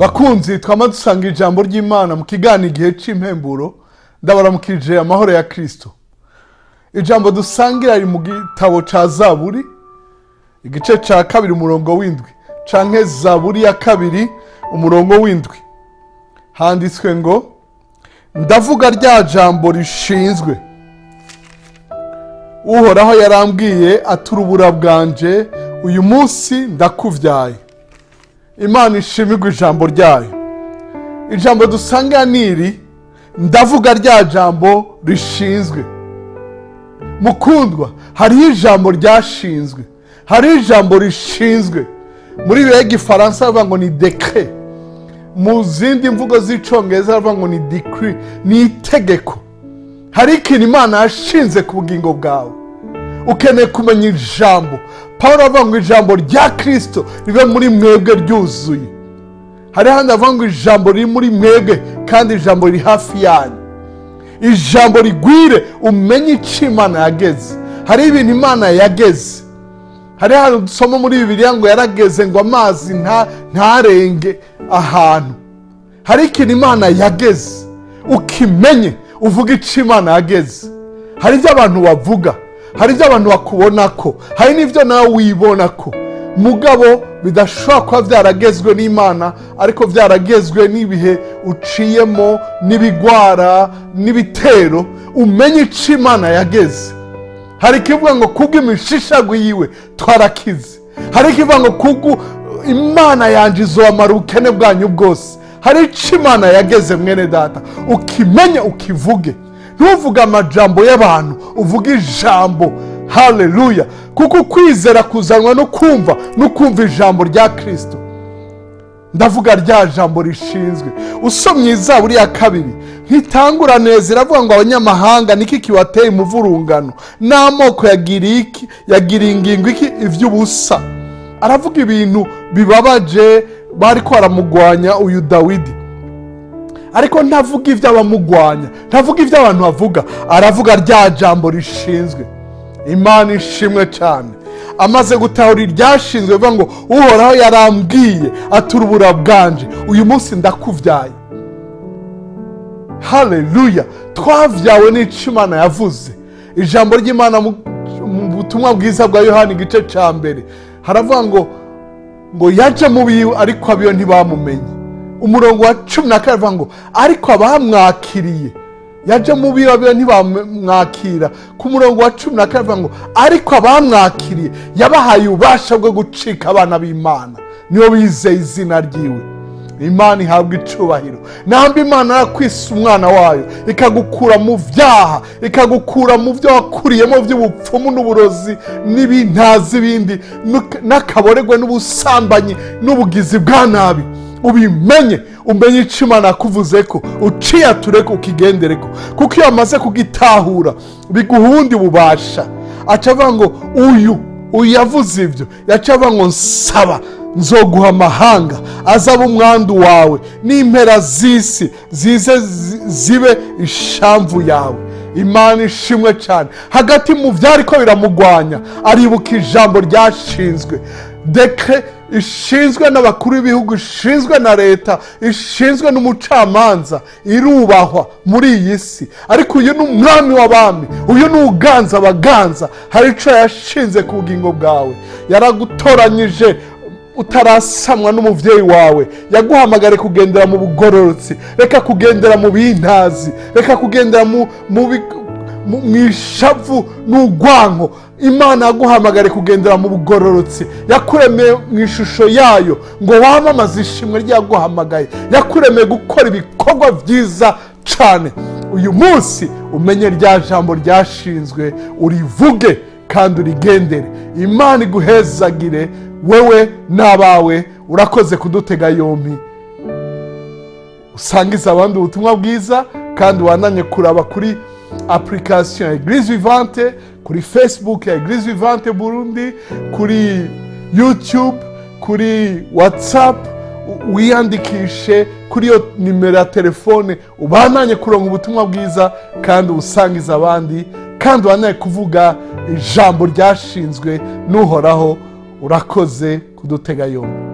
bakunzi twama dusanga ijambo ry'imana mu kigana igihe cy'impemburo ndabaramukije amahoro ya kirisito ijambo dusangira riri mu gitabo cya zaburi igice cya kabiri umurongo w'indwi canke zaburi ya kabiri umurongo w'indwi handitswe ngo ndavuga rya jambo rishinzwe uhoraho yarambwiye ati urubura bwanje uyu munsi ndakuvyaye imana ishimirwa ijambo ryayo ijambo dusanga niri ndavuga rya jambo rishinzwe mukundwa hariho ijambo ryashinzwe hariho ijambo rishinzwe muri bihe gifaransa bavuga ngo ni dekre mu zindi mvugo z'icongereza bavuga ngo ni decree ni itegeko hari ikintu imana yashinze ku bugingo bwawe ukeneye kumenya ijambo paul avuga ngo ijambo rya kirisito ribe muri mwebwe ryuzuye hari handi avuga ngo ijambo riri muri mwebwe kandi ijambo riri hafi yanyu ijambo rigwire umenye icyo imana yageze hari ibintu imana yageze hari ahantu dusoma muri bibiliya ngo yarageze ngo amazi ntarenge ahantu hari ikintu imana yageze ukimenye uvuga icyo imana yageze hari ibyo abantu bavuga hari ibyo abantu bakubona ko hari n'ibyo nawe wibona ko mugabo bidashobora kuba byaragezwe n'imana ariko byaragezwe n'ibihe uciyemo n'ibigwara n'ibitero umenye icyo imana yageze hari ikivuga ngo kubwo imishishago yiwe twarakize hari ikivuga ngo kubwo imana yanjye izomara ubukene bwanyu bwose hari icyo imana yageze mwene data ukimenye ukivuge ntuvuge amajambo y'abantu uvuge ijambo haleluya kuko ukwizera kuzanwa no kumva no kumva ijambo rya kirisito ndavuga rya jambo rishinzwe usomye izaburi ya kabiri ntitangura neza iravuga ngo abanyamahanga niki kibateye umuvurungano n'amoko yagiriye ingingo iki iby'ubusa aravuga ibintu bibabaje bari ko baramugwanya uyu dawidi ariko ntavuga ibyo abamugwanya ntavuga ibyo abantu bavuga aravuga rya jambo rishinzwe imana ishimwe cyane amaze gutahura iryashinzwe bivuga ngo uhoraho yarambwiye ati urubura bwanje uyu munsi ndakubyaye haleluya twavyawe n'icyo imana yavuze ijambo ry'imana mu butumwa bwiza bwa yohani igice cya mbere haravuga ngo ngo yaje mu biwe ariko abiyo ntibamumenye umurongo wa cumi na kane avuga ngo ariko abamwakiriye yaje mu biwe abiyo ntibamwakira ku murongo wa cumi na kane avuga ngo ariko abamwakiriye yabahaye ububasha bwo gucika abana b'imana niyo bizeye izina ryiwe imana ihabwa icubahiro namba imana yarakwisa umwana wayo ikagukura mu byaha ikagukura mu byo wakuriyemo by'ubupfumu n'uburozi n'ibintazi ibindi n'akaboregwe n'ubusambanyi n'ubugizi bwa nabi ubimenye umenye icyo imana yakuvuze ko uciyature ko ukigendere ko kuko iyo wamaze kugitahura biguha ubundi bubasha aca avuga ngo uyu uyu yavuze ibyo yaca avuga ngo nsaba nzoguha amahanga azaba umwandu wawe n'impera z'isi zize zibe ishamvu yawe imana ishimwe cyane hagati mu byari ko biramugwanya aribuka ijambo ryashinzwe dekre ishinzwe n'abakuru b'ibihugu ishinzwe na leta ishinzwe n'umucamanza irubahwa muri iyi si ariko uyu ni umwami w'abami uyu ni uganza abaganza hari icyo yashinze ku bugingo bwawe yaragutoranyije utarasamwa n'umubyeyi wawe yaguhamagare kugendera mu bugororotsi reka kugendera mu bintazi reka kugendera mu ishavu n'urwanko imana yaguhamagare kugendera mu bugororotsi yakuremeye mu ishusho yayo ngo wamamaze ishimwe ryaguhamagaye yakuremeye gukora ibikorwa byiza cyane uyu munsi umenye rya jambo ryashinzwe urivuge kandi urigendere imana iguhezagire wewe n'abawe urakoze kudutega yombi usangiza abandi ubutumwa bwiza kandi wananye kuraba kuri apurikasiyo ya eglise vivante kuri facebook ya eglise vivante burundi kuri youtube kuri whatsapp wiyandikishe kuri iyo nimero ya telefone ubananye kuronga ubutumwa bwiza kandi ubusangiza abandi kandi wananye kuvuga ijambo ryashinzwe n'uhoraho urakoze kudutega yombi